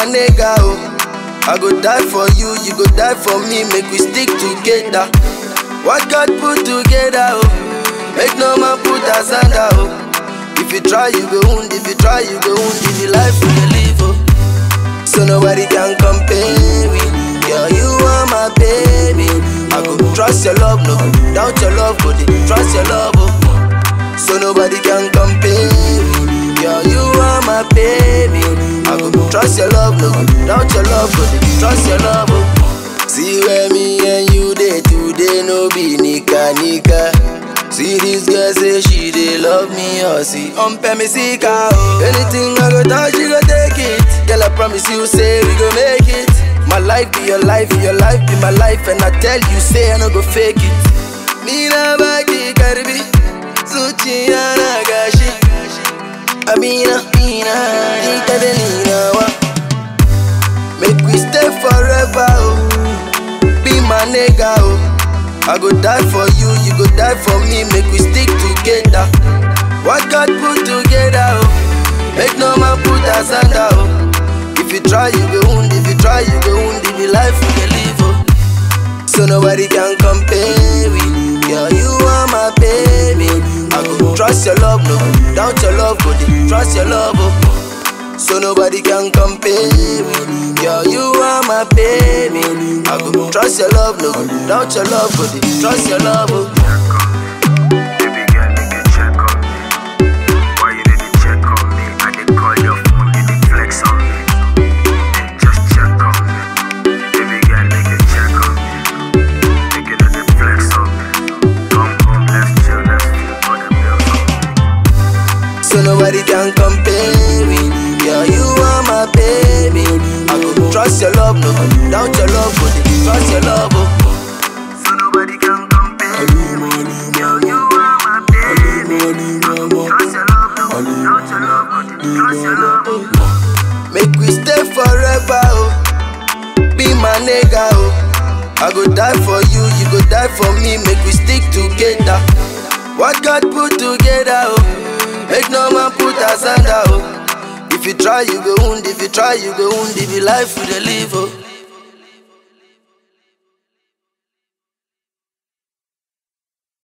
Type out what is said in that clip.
my nigga, oh. I go die for you, you go die for me, make we stick together. What God put together, oh. Make no man put asunder, oh. If you try, you go wound, if you try, you go wound, if you life you dey live, oh. So nobody can compare me. Girl, you are my baby. I go trust your love, no doubt your love, but trust your love, oh. So nobody can compare me. Girl, you are my baby. I go trust your love, no doubt your love, but trust your love, oh. See where me and you day today, no be nika nika. See this girl say she dey love me, or see on me see car, oh. Anything I go touch, she go take it. Girl, I promise you, say we go make it. My life be your life, your life be my life, and I tell you, say I no go fake it. Nina baki karibi, suchi na gashi. Amina, Mina, Nika de Nina wa. Make we stay forever, oh. Be my nigga, oh. I go die for you, you go die for me, make we stick together. What God put together, oh. Make no man put asunder, oh. If you try, you go wound, if you try, you go wound, if you life you can live, oh. So nobody can compare with Girl, you are my baby. I go trust your love, no doubt your love, but trust your love, oh. So nobody can compare with Girl, you are my baby. I go trust your love, no doubt your love, but trust your love, oh. Baby girl, make you check on me. Why you need to check on me? I dey call your phone, you dey flex on me. Hey, just check on me. Baby girl, make you check on me. Make you know dey flex on me. Come home, let's chill, let's feel all the bills on me. So nobody can compare with Girl, you are my baby. I go trust your love, no doubt your love, but trust your love, oh. So nobody can compare me. Girl, you are my baby. Trust your love, no doubt your love, but trust your love. oh. Make we stay forever, oh. Be my nigga, oh. I go die for you, you go die for me, make we stick together. What God put together, oh. Make no man put asunder, oh. If you try, you go wound, if you try, you go wound, if you life you dey live, oh.